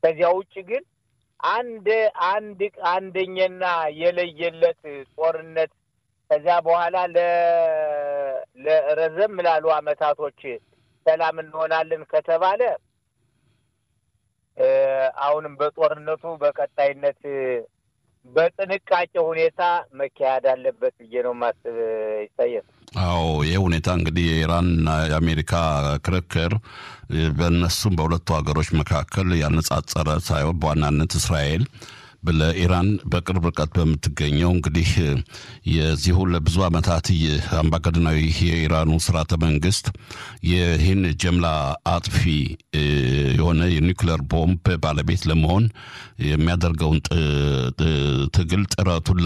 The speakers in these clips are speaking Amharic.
ከዚያ ውጭ ግን አንድ አንድ አንደኛና የለየለት ጦርነት ከዚያ በኋላ ለረዘም ላሉ አመታቶች ሰላም እንሆናለን ከተባለ አሁንም በጦርነቱ በቀጣይነት በጥንቃቄ ሁኔታ መካሄድ አለበት ብዬ ነው ማስብ። ይታየል። አዎ ይህ ሁኔታ እንግዲህ የኢራንና የአሜሪካ ክርክር በእነሱም በሁለቱ ሀገሮች መካከል ያነጻጸረ ሳይሆን በዋናነት እስራኤል ለኢራን በቅርብ ርቀት በምትገኘው እንግዲህ የዚሁ ለብዙ ዓመታት አምባገነናዊ የኢራኑ ስርዓተ መንግስት ይህን ጀምላ አጥፊ የሆነ የኒውክሌር ቦምብ ባለቤት ለመሆን የሚያደርገውን ትግል ጥረቱን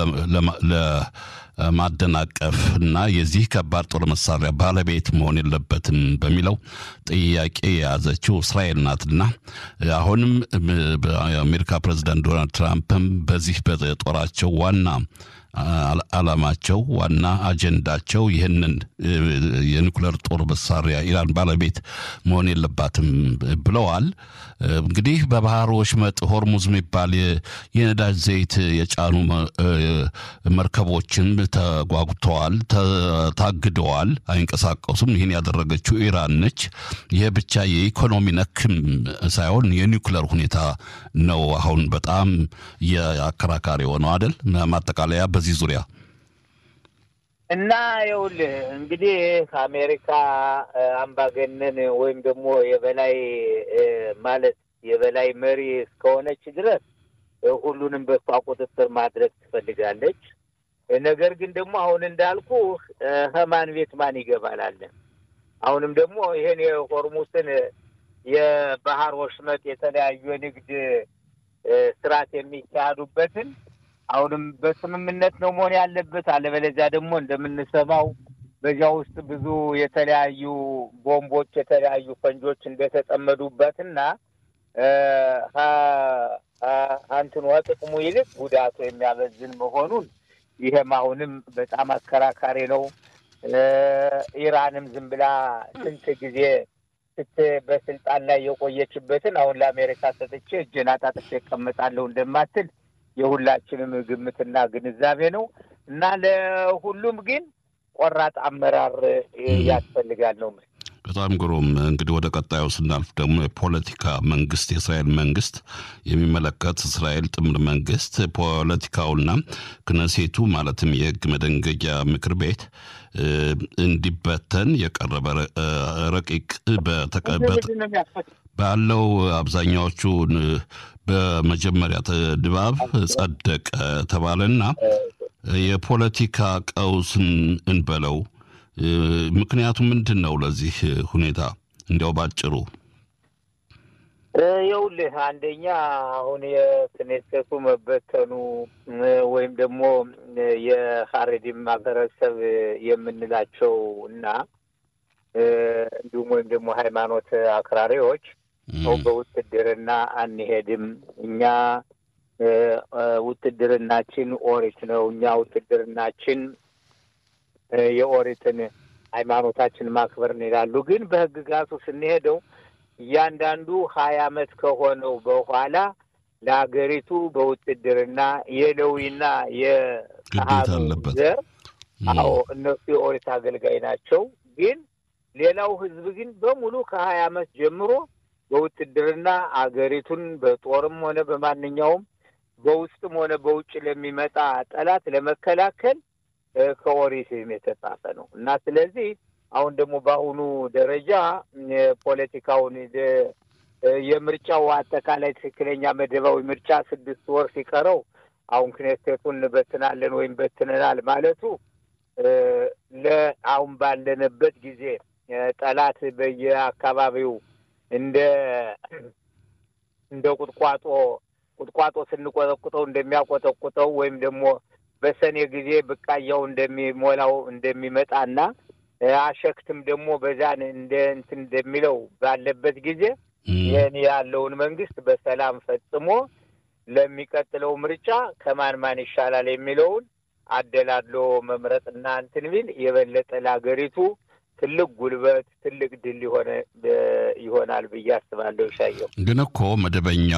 ለማደናቀፍ እና የዚህ ከባድ ጦር መሳሪያ ባለቤት መሆን የለበትም በሚለው ጥያቄ የያዘችው እስራኤል ናትና አሁንም የአሜሪካ ፕሬዚዳንት ዶናልድ ትራምፕም በዚህ በጦራቸው ዋና ዓላማቸው ዋና አጀንዳቸው ይህንን የኒኩሌር ጦር መሳሪያ ኢራን ባለቤት መሆን የለባትም ብለዋል። እንግዲህ በባህር ወሽመጥ ሆርሙዝ የሚባል የነዳጅ ዘይት የጫኑ መርከቦችን ተጓጉተዋል፣ ታግደዋል፣ አይንቀሳቀሱም። ይህን ያደረገችው ኢራን ነች። ይህ ብቻ የኢኮኖሚ ነክም ሳይሆን የኒኩሌር ሁኔታ ነው አሁን በጣም የአከራካሪ የሆነው አይደል? ማጠቃለያ በዚህ ዙሪያ እና ይኸውልህ እንግዲህ አሜሪካ አምባገነን ወይም ደግሞ የበላይ ማለት የበላይ መሪ እስከሆነች ድረስ ሁሉንም በሷ ቁጥጥር ማድረግ ትፈልጋለች። ነገር ግን ደግሞ አሁን እንዳልኩ ከማን ቤት ማን ይገባል አለ። አሁንም ደግሞ ይሄን የሆርሙስን የባህር ወሽመጥ የተለያዩ የንግድ ስርዓት የሚካሄዱበትን አሁንም በስምምነት ነው መሆን ያለበት። አለበለዚያ ደግሞ እንደምንሰማው በዚያ ውስጥ ብዙ የተለያዩ ቦምቦች፣ የተለያዩ ፈንጆች እንደተጠመዱበትና አንትኑ ጥቅሙ ይልቅ ጉዳቱ የሚያበዝን መሆኑን ይህም አሁንም በጣም አከራካሪ ነው። ኢራንም ዝም ብላ ስንት ጊዜ ስት በስልጣን ላይ የቆየችበትን አሁን ለአሜሪካ ሰጥቼ እጄን አጣጥፌ እቀመጣለሁ እንደማትል የሁላችንም ግምትና ግንዛቤ ነው እና ለሁሉም ግን ቆራጥ አመራር ያስፈልጋል ነው። በጣም ግሩም። እንግዲህ ወደ ቀጣዩ ስናልፍ ደግሞ የፖለቲካ መንግስት የእስራኤል መንግስት የሚመለከት እስራኤል ጥምር መንግስት ፖለቲካውና ክነሴቱ ማለትም የህግ መደንገጊያ ምክር ቤት እንዲበተን የቀረበ ረቂቅ ባለው አብዛኛዎቹ በመጀመሪያ ድባብ ጸደቀ ተባለና የፖለቲካ ቀውስን እንበለው ምክንያቱ ምንድን ነው? ለዚህ ሁኔታ እንዲያው ባጭሩ ይኸውልህ፣ አንደኛ አሁን የክኔሴቱ መበተኑ ወይም ደግሞ የሀሬዲም ማህበረሰብ የምንላቸው እና እንዲሁም ወይም ደግሞ ሃይማኖት አክራሪዎች ሰው በውትድርና አንሄድም፣ እኛ ውትድርናችን ኦሪት ነው፣ እኛ ውትድርናችን የኦሪትን ሃይማኖታችን ማክበር ይላሉ። ግን በህግጋቱ ስንሄደው እያንዳንዱ ሀያ አመት ከሆነው በኋላ ለሀገሪቱ በውትድርና የሌዊና የካህኑ ዘር አዎ እነሱ የኦሪት አገልጋይ ናቸው። ግን ሌላው ህዝብ ግን በሙሉ ከሀያ አመት ጀምሮ በውትድርና አገሪቱን በጦርም ሆነ በማንኛውም በውስጥም ሆነ በውጭ ለሚመጣ ጠላት ለመከላከል ከኦሪትም የተጻፈ ነው እና ስለዚህ አሁን ደግሞ በአሁኑ ደረጃ ፖለቲካውን የምርጫው አጠቃላይ ትክክለኛ መደባዊ ምርጫ ስድስት ወር ሲቀረው አሁን ክኔሴቱን እንበትናለን ወይም በትነናል ማለቱ ለአሁን ባለንበት ጊዜ ጠላት በየአካባቢው እንደ እንደ ቁጥቋጦ ቁጥቋጦ ስንቆጠቁጠው እንደሚያቆጠቁጠው ወይም ደግሞ በሰኔ ጊዜ ብቃያው እንደሚሞላው እንደሚመጣና አሸክትም ደግሞ በዛን እንደ እንትን እንደሚለው ባለበት ጊዜ ይህን ያለውን መንግስት በሰላም ፈጽሞ ለሚቀጥለው ምርጫ ከማን ማን ይሻላል የሚለውን አደላድሎ መምረጥና እንትን ቢል የበለጠ ለሀገሪቱ ትልቅ ጉልበት ትልቅ ድል የሆነ ይሆናል ብዬ አስባለሁ። ሻየው ግን እኮ መደበኛ